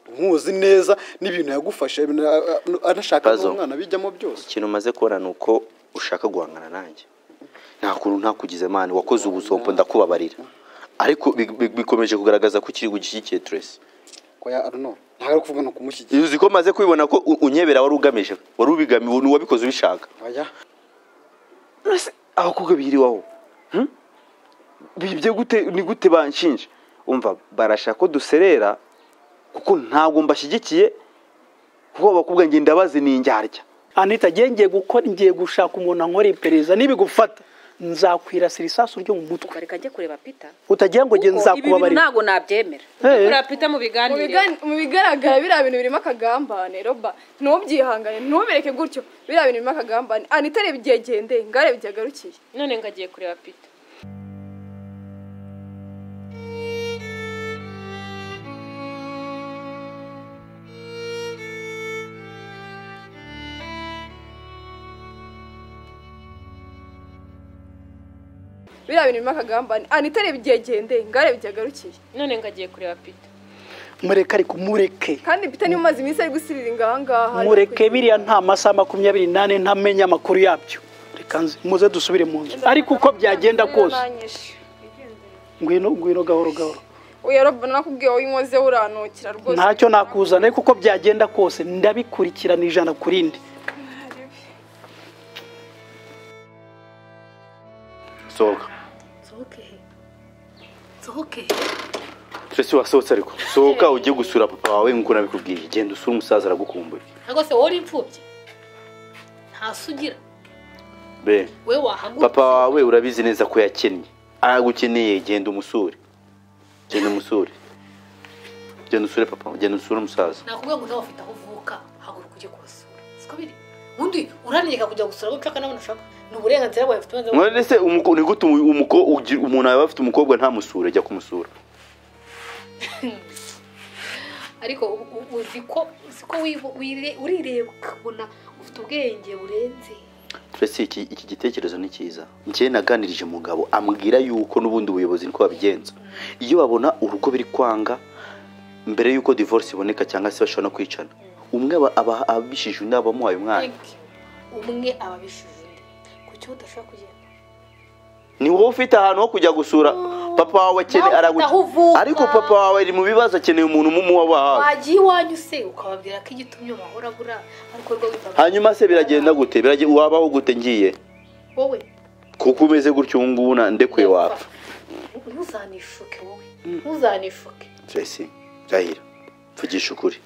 umuzi neza n'ibintu yagufasha ibintu a- a- anashaka Puzzle. n'umwana bijyamo byose ikintu umaze kubona ni uko ushaka guhangana nanjye nta kuntu ntakugize mani wakoze ubuzompo ndakubabarira ariko bi- bi- bikomeje kugaragaza ko ukiri gushyigikiye turesi ko ya aruno ntabwo ari ukuvuga no kumushyigikira uzi ko maze kubibona ko u- unyebera wari ugamije wari ubigamiwe uwabikoze ubishaka oya Mbese abakobwa bihiriwaho hmm? bibye gute ni gute banshinja umva barashaka ko duserera kuko ntabwo mbashyigikiye kuko abakobwa njye ndabazi ni indyarya anita ngiye ngiye gukora ngiye gushaka umuntu ankorera iperereza nibigufata nzakwirasira isasu ryo mu mutwe reka njye kureba pita utagira ngo njye kuko ibi bintu nzakubabarira ntabwo nabyemera Eh. kureba pita mu Mu biganiro bigani- mu bigaragara biriya bintu birimo akagambane roba ntubyihangane ntubireke gutyo biriya bintu birimo akagambane anita reba igihe gendeye ngarebe igihe agarukiye none ngo agiye kureba pita biriya bintu birimo akagambane anita reba igihe gendeye ngarebe igihe agarukiye none ngo agiye kureba pita mureke ariko mureke kandi pita niba umaze iminsi ari gusiriringa ahangaha mureke biriya nta masaha makumyabiri n'ane ntamenye amakuru yabyo reka nze muze dusubire mu nzu ariko uko byagenda kose ngwino ngwino gahoro gahoro uya roba nakubwiye wowe inkoze uranukira rwose ntacyo nakuzana ariko uko byagenda kose ndabikurikirana ijana ku rindi sohoka nsohoke he nsohoke he turesi wasohotse ariko sohoka ujye gusura papa wawe nk'uko nabikubwiye genda usure umusaza aragukumbuye ntabwo se wowe uri imfubyi nta sugira be we wahaguruka papa wawe urabizi neza ko yakennye aragukeneye genda umusure genda umusure genda usure papa genda usure umusaza nakubwiye ngo nawe ufite aho uvuka haguruka ujye kubasura siko biri undi uraneka kujya gusura abo ushaka n'abona ushaka ni uburenganzira bwawe ufite umaze mwene se umuko- ni gute umu- umuko- ugira- umuntu aba afite umukobwa ntamusure jya kumusura ariko u- u- uzi ko uzi ko wibo- wire- urireba ukabona ufite ubwenge burenze turese iki, iki gitekerezo ni cyiza njyewe naganirije umugabo ambwira yuko n'ubundi ubuyobozi niko babigenza iyo babona urugo biri kwanga mbere y'uko divorce iboneka cyangwa se bashobora no kwicana umwe aba- aba abishije undi aba amuhaye umwana Thank you. umwe aba abishije undi ku cyo udashobora kugenda ni wowe ufite ahantu ho kujya gusura papa wawe akeneye Nawe ufite aragu- aho uvuka. ariko papa wawe ari mu bibazo akeneye umuntu umuba hafi wagiye iwanyu se ukababwira ko igitumye wahora abura ariko rwo witaga hanyuma se biragenda gute Birage- wabaho gute ngiye wowe kuko umeze gutyo ubu ngubu na- ndekuye wapfa ntuzanishuke wowe ntuzanishuke Tracy Rahira mvugisha ukuri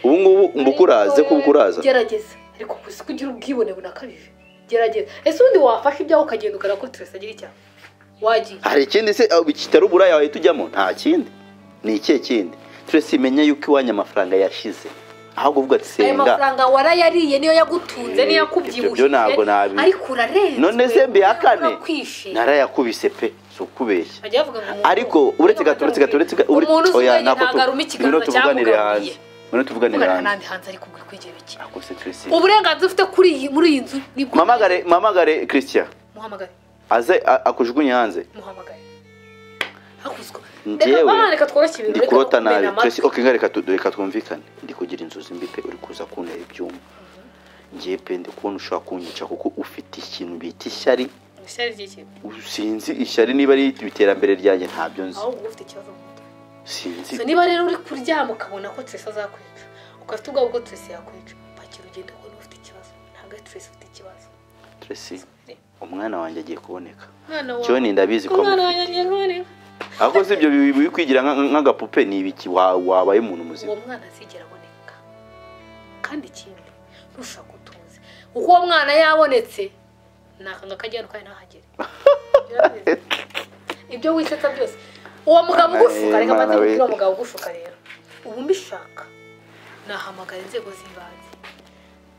ubu ngubu mba ukuraze ko ukuraza gerageza ariko gusa ko ugira ubwibone bunakabije gerageza ese ubundi wafashe ibyawe ukagenda ukora ko turese agira icyaha wagiye hari ikindi se aho kitari uburaya wahita ujyamo nta kindi ni ikihe kindi Tracy menya yuko iwanyu amafaranga yashize ahubwo uvuga ati ayo senga mafaranga warayariye niyo yagutunze niyo Ibyo byo yakubyibushye ntabwo nabi- ariko urarenzwe none se mbihakane urakwishima narayakubise pe si ukubeshya bajya bavuga ngo umuntu- ariko uretse gato uretse gato uretse gato umuntu uzi ubwenge ntabwo tu- ntabwo aruma ngwino ikiganza tuvuganire hanze cyamugabiye ngwino tuvuganire uvugana hanze n'andi hanze ariko ubwo kwigera iki ako se Tracy uburenganzira ufite kuri iyi muri iyi nzu ni bwo mamagare mamagare Christian muhamagare aze a- akujugunye hanze muhamagare hakuzwa Njyewe reka bana reka tworoshye ibintu ndi reka kurota nabi kumena amatwi. Tracy okay nga reka tu- reka twumvikane ndi kugira inzozi mbi pe uri kuza kuntera ibyuma ngiye pe ndi kubona ushobora kunyica kuko ufite ikintu bita ishyari Ishyari ry'ikintu. sinzi ishyari niba ari iterambere ryanjye ntabyo nzi ahubwo uba ufite ikibazo mu mutwe sinzi So, niba rero uri kuryama ukabona ko turesi azakwica ugahita ubwabo ko turesi yakwica pakira ugenda kubona ufite ikibazo ntabwo ari turesi ufite ikibazo Tracy umwana wanjye agiye kuboneka mwana John ndabizi ko umwana amufite. wanjye none ahubwo si ibyo bi- biri kwigira nka- nk'agapupe ni ibiki Wa- wabaye umuntu muzima uwo mwana azigera aboneka kandi ikindi ntushaka utuzi uko uwo mwana yabonetse ni akanga kajyana ukaye ntahagere ibyo wisetsa byose uwo mugabo ugushuka reka Mwana mbanze we. kubwira uwo mugabo ugushuka rero ubu mbishaka nahamagara inzego z'ibanze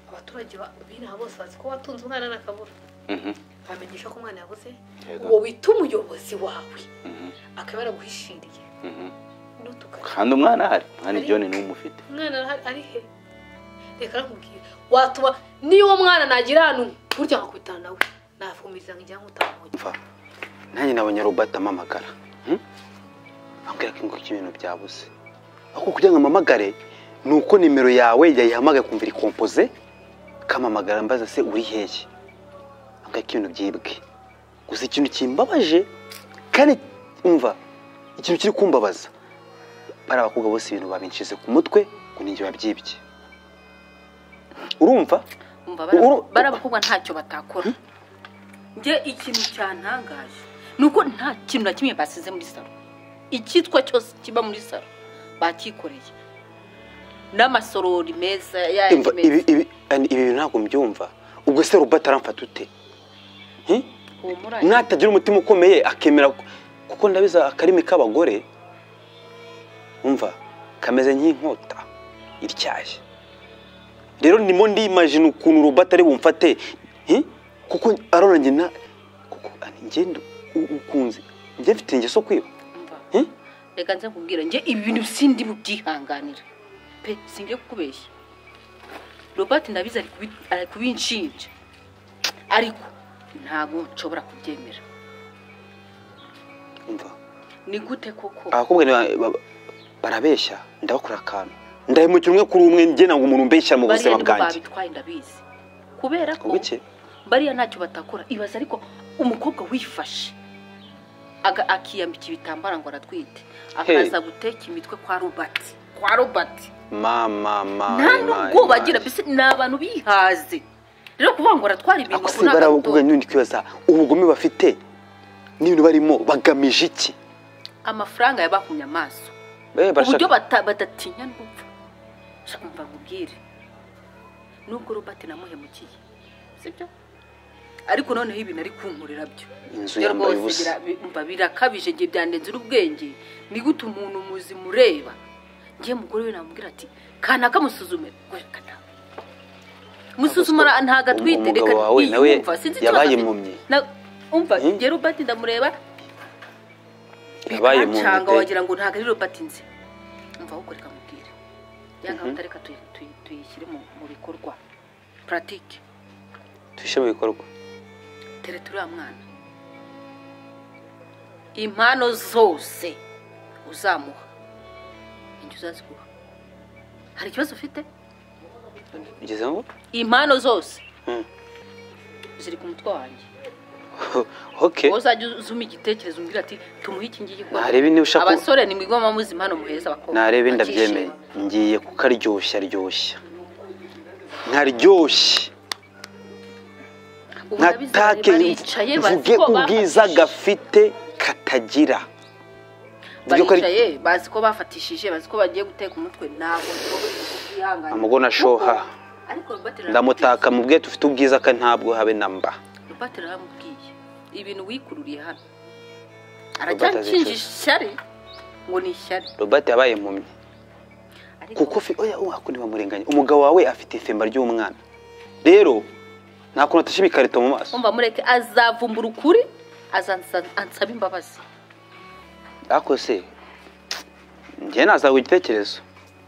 abaturage ba- b'inaha bose bazi ko watunze umwana n'akabura Mhm, bamenyesha ko umwana yabuze Yego. uwo wita umuyobozi wawe mhm, akaba yaraguhishiriye mhm. n'utukara kandi umwana ahari umwana John niwe umufite umwana arahari- ari he reka nakubwira watuma niyo uwo mwana nagira ahantu burya nkakubitana nawe nafumiza ngo ijyanye utamuhoye mva nanjye nabonye robert amamagara Hmm? ambwira ko ngo ibintu byabuze ahubwo kugira ngo ampamagare ni uko nimero yawe yayihamagaye kumva iri kompoze kampamagara mbaza se uri hehe mbwira ko ibintu byibwe gusa ikintu kimbabaje kandi umva ikintu kiri kumbabaza bariya abakobwa bose ibintu babinshize ku mutwe ngo ni njye wabyibye urumva umva Uru- bara abakobwa ntacyo batakora njye ikintu cyantangaje ni uko nta kintu na kimwe basize muri salo icyitwa cyose kiba muri salo bakikoreye n'amasorori meza yandi Imva, ibi meza ibi and ibi bintu ntabwo mbyumva ubwo se ruba ataramfata ute Hmm? humura natagira umutima ukomeye akemera ko- kuko ndabiza akarimi k'abagore umva kameze nk'inkota ityaye rero ndimo ndimajina ukuntu robata ari bumfate Hmm? kuko arona njye na kuko ani- njye ndu- u- ukunze njye mfite ingeso kwiba umva Hmm? reka nze kubwira njye ibi bintu sindi bubyihanganira pe singiye kukubeshya robert ndabizi ari kubi- ari kubinshinja ariko ntabwo nshobora kubyemera umva ni gute koko abakobwa ni ba- ba- barabeshya ndabakora akantu ndahemukira umwe kuri umwe njye ntabwo umuntu mbeshyira mu bariya buzima nibo bwanjye babitwaye ndabizi kubera ko ubuke bariya ntacyo batakora ibaza ariko umukobwa wifashe aga- akiyambika ibitambara ngo aratwite akaza guteka imitwe kwa robert kwa robert mama mama nta nubwo bagira mbese ni abantu bihaze rero kuvuga ngo baratwara ibintu ako si ngo ni barakubwira agato n'ibindi kwibaza ubugome bafite n'ibintu barimo bagamije iki amafaranga yabakumye amaso Eh, barashaka- uburyo bata- badatinya n'urupfu shaka mva nkubwire nubwo robert namuhemukiye sibyo ariko noneho ibintu ari kunkurira byo inzu byo yambaye rwose ubusa bira- bi- umva birakabije igihe byandenze n'ubwenge ni gute umuntu muzima ureba ngiye mugore we namubwira ati kanaka musuzume reka nawe musuzumara ntago atwite Umugabo reka wawe nawe yiyumva, sinzi ikibazo yabaye afite. impumyi. Na- umva Hmm? njye robert ndamureba yabaye mu bikancanga nda pe. wagira ngo ntago ari robert nzi umva ahubwo reka mubwire ya gahunda reka tuyi- tuyi- tuyishyire mu mu bikorwa puratike tubishyire mu bikorwa tere turiya mwana impano zose uzamuha injye uzaziguha hari ikibazo ufite ugeze ngo impano zose Hmm. ziri ku mutwe wanjye oke wowe uzajya uzuma igitekerezo umbwira ati tumuhe iki ngiki kuko Narebe niba ushaka ko- abasore nimwigwa muzi impano muheza abakobwa narebe bakishima. ndabyemeye ngiye kukaryoshya ryoshya nkaryoshya Ubu ndabizi bari nkatake baricaye bazi mvuge ko ubwiza bafatishije. gafite katagira Mvuge ko ari- baricaye bazi ko bafatishije bazi ko bagiye guteka umutwe ntabwo nshobora kubyihangana Amagona ashoha. ndamutaka mu bwe tufite ubwiza kandi ntabwo habe na mba rupate ramubwiye ibintu wikururiye hano Robert azi aracyakinje inshuti. ishyari ngo ni ishyari robert yabaye impumyi ariko kuko fi oya uwa kundi bamurenganya umugabo wawe afite ifemba ry'umwana rero nta kuntu atashyira ikarito mu maso umva mureke azavumbura ukuri azansa- ansaba imbabazi ariko se njye nazaguha igitekerezo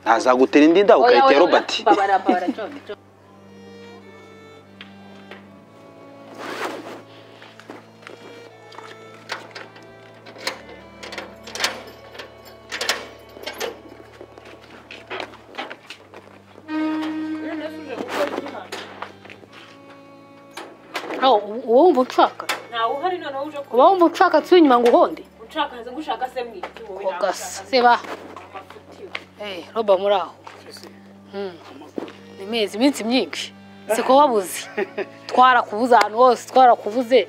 nazagutera indi nda Oya, ukarita oya, ya oya, robert mbabara, mbabara, John, John. aho uwo wumva ushaka ntawe uhari noneho uje uba wumva ushaka asuye inyuma ngo ugonde gushaka nzi gushaka se mwiki wowe ugasa seba Eh, roba muri aho Hmm. ni mezi iminsi myinshi siko wabuze twarakubuze ahantu hose twarakubuze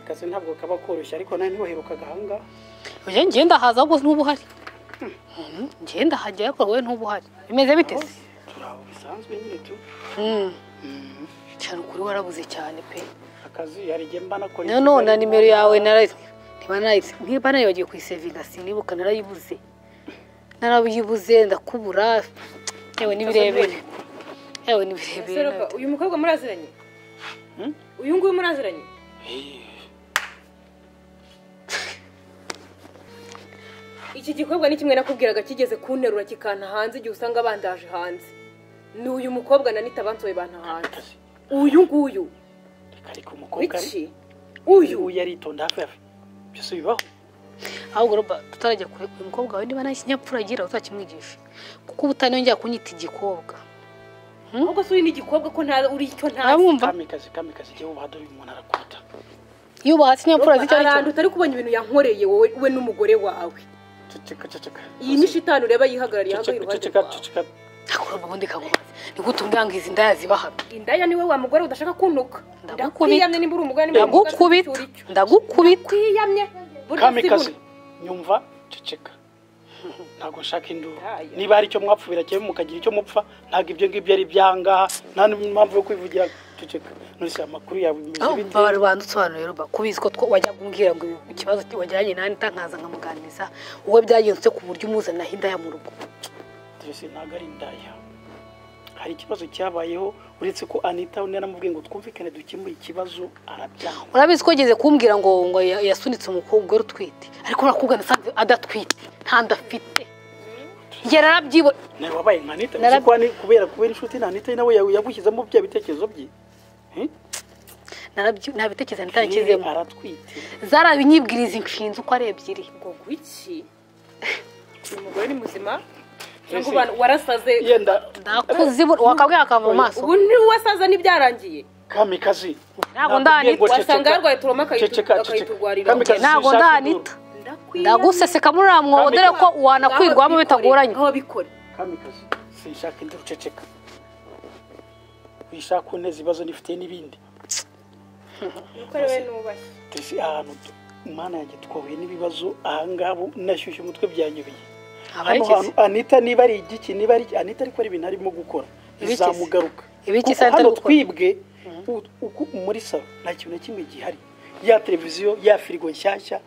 akazi ntabwo kaba koroshye ariko nawe ntibaheruka gahanga njye ngenda haza ahubwo ntuba uhari Mhm, ngenda hajya ariko wowe ntuba uhari bimeze bite se turi aho bisanzwe nyine tu Hmm. cyane ukuri warabuze cyane pe akazi hari igihe mba nakora no no na nimero yawe narayize ntiba narayize ntiba narayibagiwe kuyisevinga sinibuka narayibuze narayibuze ndakubura yewe n'ibirebere yewe n'ibirebere Seruka, nawe. uyu mukobwa muraziranye uyu nguyu muraziranye iki gikorwa ni kimwe nakubwiraga kigeze kunterura kikanta hanze igihe usanga bandaje hanze ni uyu mukobwa na nita bansoye banta hanze uyu nguyu ariko umukobwa wiki uyu uyu yaritonda hafi hafi byose bibaho ahubwo roba tutarajya kure uyu mukobwa wawe niba nta kinyapfura agira uzakimwigishe kuko ubu utanyongera kunyita igikobwa ahubwo si uri n'igikobwa ko nta uri icyo ntazi mwumva kamikazi kamikazi igihe wubahada uyu muntu arakwata iyo ubahatse ikinyapfura z'icyo ari arantu cyo utari kubona ibintu yankoreye wowe we n'umugore wawe ceceka ceceka iyi ni shitani ureba yihagarariye hano ceceka iruhande ceceka rwawe ceceka ntabwo roba ubundi kagubaze ni gute umbwira ngo izi ndaya zibahamye indaya niwe wa mugore udashaka kuntuka Ndagukubita. ndakwiyamye nimba uri umugore nimba uri umugore ndagukubita ndagukubita kwiyamye kamikazi nyumva ceceka ntabwo nshaka induru niba hari icyo mwapfa birakeye mukagira icyo mupfa ntabwo ibyo ngibyo ari ibyangaha nta n'impamvu yo kwivugira ceceka nurse amakuru yawe bimeze bite baba rubanda usobanurire roba kubizi ko two wajya kumbwira ngo ikibazo ki- wajyanye nani ntankaza nkamuganiriza wowe byagenze ku buryo umuzanaho indaya mu rugo twese ntabwo ari indaya hari ikibazo cyabayeho uretse ko anita naramubwiye ngo twumvikane dukemure ikibazo arabyanga urabizi ko yigeze kumbwira ngo ngo ya- yasunitse umukobwa wari utwite ariko urakubwa nasanze adatwite ntanda afite njye narabyibo nawe wabaye nka anita Nara- uzi ko ani- kubera kubera inshuti na anita nawe yawe yagushyizemo bya bitekerezo bye Eh? narabyi- nta bitekerezo Niba nitangizemo aratwite zarabinyibwiriza inshinzi uko ari ebyiri ngo gwiki uyu mugore ni muzima cyangwa ubana- warasaze yenda ndakuzibura wakabwira akava mu maso ubu ni wasaza n'ibyarangiye kamikazi Ntabwo ndahani- nakubwiye ngo wasanga ceceka. yarwaye turoma akayitu- Ceceka, ceceka. akayiturwarira. Kamikazi, Nge ntabwo sinshaka ndanita induru. ndaguseseka muri uriya mwobo dore ko wanakwirwamo bitagoranye aho bikore kamikazi sinshaka induru ceceka wishaka uneza ibibazo nifitiye n'ibindi nukore we nubashye tuzi ahantu tu- mana yanjye twahuye n'ibibazo ahangaha ubu nashyushye umutwe byanyobeye hano Abarekezi. hantu anita niba ari igiki niba ari anita ariko ari ibintu arimo gukora Ibiki se? bizamugaruka Ibiki Kuko se Anita ari hano gukora? twibwe u- uku muri salo nta kintu na kimwe gihari ya televiziyo ya firigo nshyashya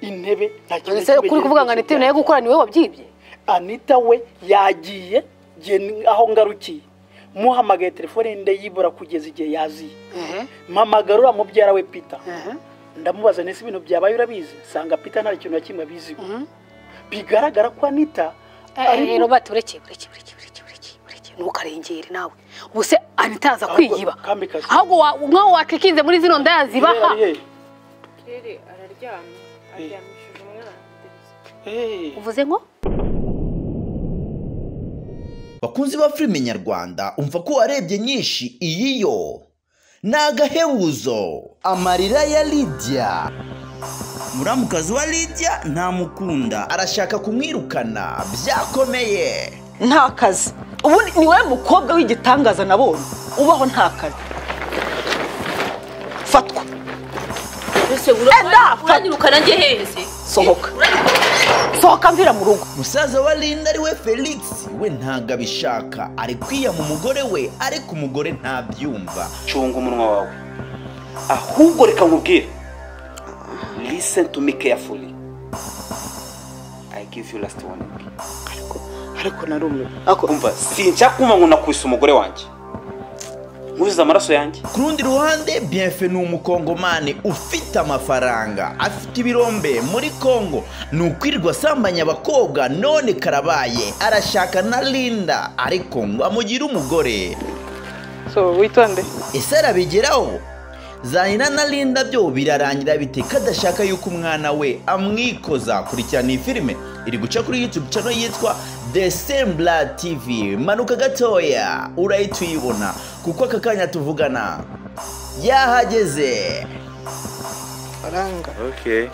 intebe nta kintu na ese kimwe kuri kuvuga ngo anita nayo gukora niwe wabyibye anita we yagiye ngiye ni- aho ngarukiye muhamagaye telefone ndayibura kugeza igihe yaziye mpamagara uriya mubyara we pita ndamubaza nese ibintu byabaye urabizi nsanga pita nta kintu na kimwe abiziho bigaragara ko anita Eh, eh, robert bureke bureke bureke bureke bureke bureke ntukarengere nawe ubuse anita yaza kwiyiba Kamikazi. ahubwo wa- nk'aho wakikinze muri zino ndaya zibaha Hey, rere araryamye aryamishije umwana hey, hey. uvuze ngo bakunzi ba filime nyarwanda umva ko warebye nyinshi iyi yo ni agahebuzo amarira ya lidiya muramukazi wa lidiya ntamukunda arashaka kumwirukana byakomeye nta kazi ubu ni- ni wowe mukobwa w'igitangaza nabonye ubaho nta kazi fatwa mbese Enda, fata. uranyirukana njye heze sohoka sohoka mvira mu rugo musaza wa linda ari we felix we ntabwo abishaka ari kwiyama umugore we ariko umugore ntabyumva cunga umunwa wawe ahubwo reka nkubwire listen to me carefully i give you last warning ariko narumwe umva sinshaka kumva ngo nakubise umugore wanjye nkuzuze amaraso yanjye ku rundi ruhande bienfe ni umukongomani ufite amafaranga afite ibirombe muri kongo ni ukwirirwa asambanya abakobwa none karabaye arashaka na linda ariko ngo amugire umugore so witonde ese arabigeraho zanira na linda byo birarangira bite kadashaka yuko umwana we amwikoza kurikirana iyi filime iri guca kuri youtube channel yitwa desembla tv manuka gatoya urahita uyibona kuko aka kanya tuvugana yahageze faranga Okay.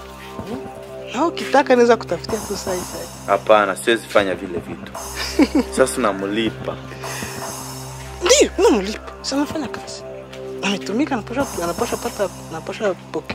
naho ukitaka neza kutafutia tu saisai Hapana, siwezi fanya vile vitu. Sasa namulipa. ndio namlipa sanafanya kazi ametumika anaposha anaposha pata anaposha poke